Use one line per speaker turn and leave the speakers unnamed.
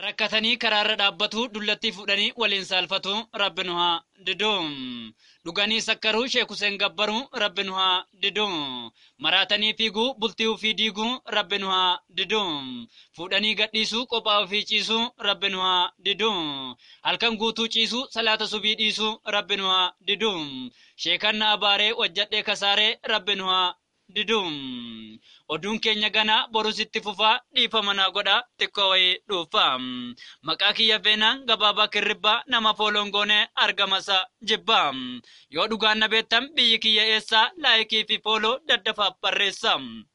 Rakkatanii karaarra dhaabbatu dullattii fuudhanii waliin saalfatu rabbi nu haa didu. Dhuganii sakkaruu Sheek Huseen Gabbaruu rabbi nu haa didu. Maraatanii fiiguu bultii ofii diiguu rabbi nu haa didu. Fuudhanii gadhiisuu qophaa ofii ciisuu rabbi nu haa didu. Halkan guutuu ciisuu salaata subii dhiisuu rabbi nu haa didu. Sheekanna abaaree wajjadhee kasaaree rabbi nu haa didu. Oduun keenya ganaa borus itti fufaa dhiifama naa godhaa xiqqoo wayii dhuunfaa. Maqaa kiyya feenaan gabaabaa kirribbaa nama foolongoonee argamasa jibbaa. Yoo dhugaan na beektan biyyi kiyya eessaa laayikii fi fooloo daddafaaf barreessa.